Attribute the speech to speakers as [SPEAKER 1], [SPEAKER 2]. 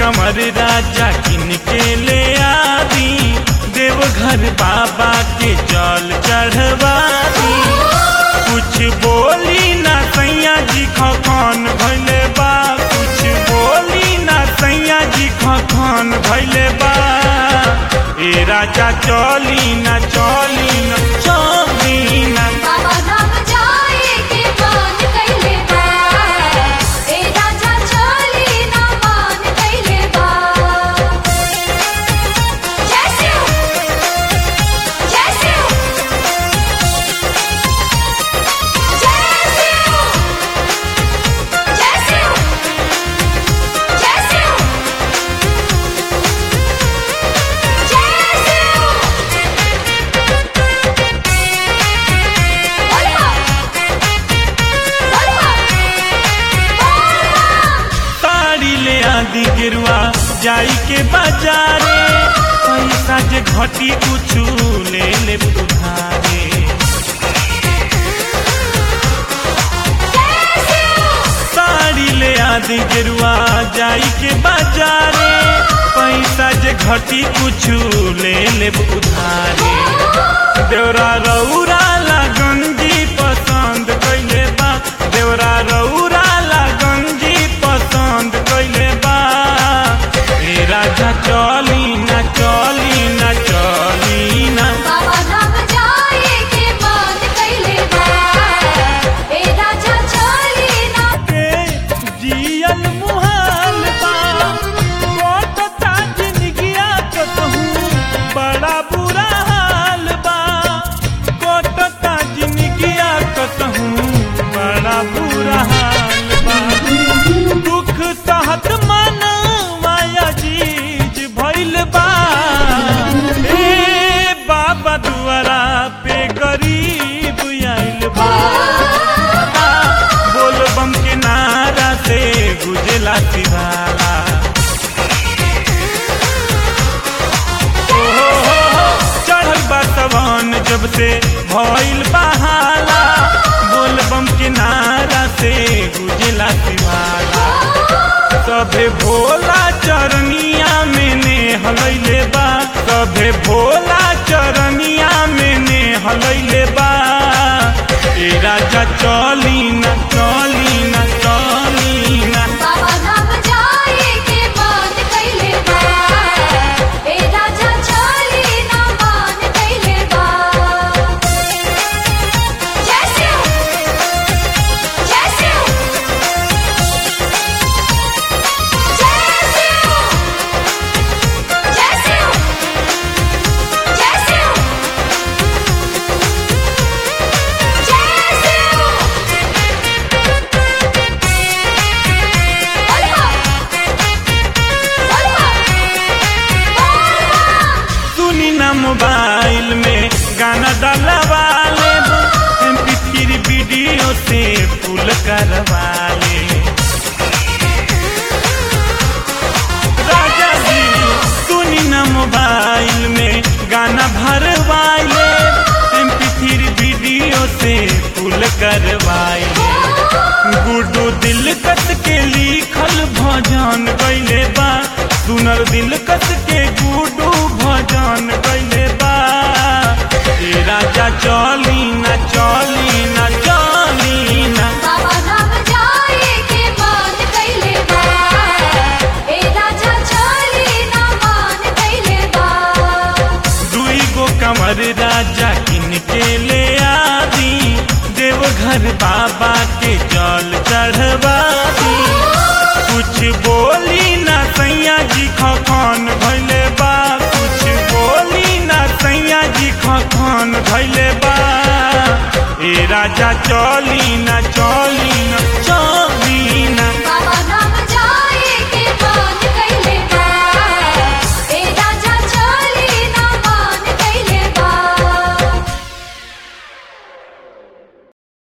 [SPEAKER 1] कमर राजा किन के ले आदी देवघर बाबा के जल चढ़वा दी कुछ बोली ना सैया जी खखन भैले बा कुछ बोली ना सैया जी खखन भैले बा ए राजा चली ना चली ना चली ना
[SPEAKER 2] बाबा धाम जाए के मान कैले बा ए राजा चली ना मान कैले बा जय शिव जय शिव जय शिव जय शिव जय शिव जय शिव
[SPEAKER 1] साड़ी ले आदि गिरुआ जाई के बाजारे पैसा जे घटी कुछु ले ले उधारे साड़ी ले आदि गिरुआ जाई के बाजारे पैसा जे घटी कुछु ले ले उधारे देवरा रौरा लगंजी पसंद कैले बा देवरा रौरा लगंजी पसंद कैले बा ए राजा चली ना चली ना चली ना
[SPEAKER 2] बाबा धाम जाए के मान कैले बा ए राजा चली ना
[SPEAKER 1] के जियल मुहाल बा कोटता जिंदगिया कतहूँ बड़ा बुरा हाल बा कोटता जिंदगिया कतहूँ बड़ा बुरा हाल बा दुख सहत मन माया जीज भइल बा ए बाबा दुआरा पे गरीब आइल बा बोल बम के नारा से गुजला सिवाला ओ हो हो हो, चढ़ल बा सवन जब से भइल बहाला बोल बम के नारा से गुजला सिवाला सभे भोला चरनिया में ने हलैले बा सभे भोला चरनिया में ने हलैले बा ए राजा चली ना चली ना चली ना
[SPEAKER 2] बाबा धाम जाए के मान कैले बा ए राजा चली ना मान कैले बा जय शिव जय शिव जय शिव जय शिव जय शिव जय शिव
[SPEAKER 1] सुनी ना मोबाइल में गाना डलवा ले एम पी थ्री वीडियो से फुल करवा ले राजा जी सुनी ना मोबाइल में गाना भरवाइले एम पी थ्री वीडियो से फुल करवाइले गुडू दिल कस के लिखल भजन गैले बा सुनर दिल कस के गुडू भजन गैले बा ए राजा चली ना चली ना चली ना
[SPEAKER 2] बाबा धाम जाए के मान कैले बा ए राजा चली ना मान कैले बा
[SPEAKER 1] दुई गो कमर राजा किन के ले आदी देवघर बाबा के जल चढ़वा दी कुछ बोली ना सैया जी खखन भैले बा कुछ बोली ना सैया जी खखन भैले बा ए राजा चल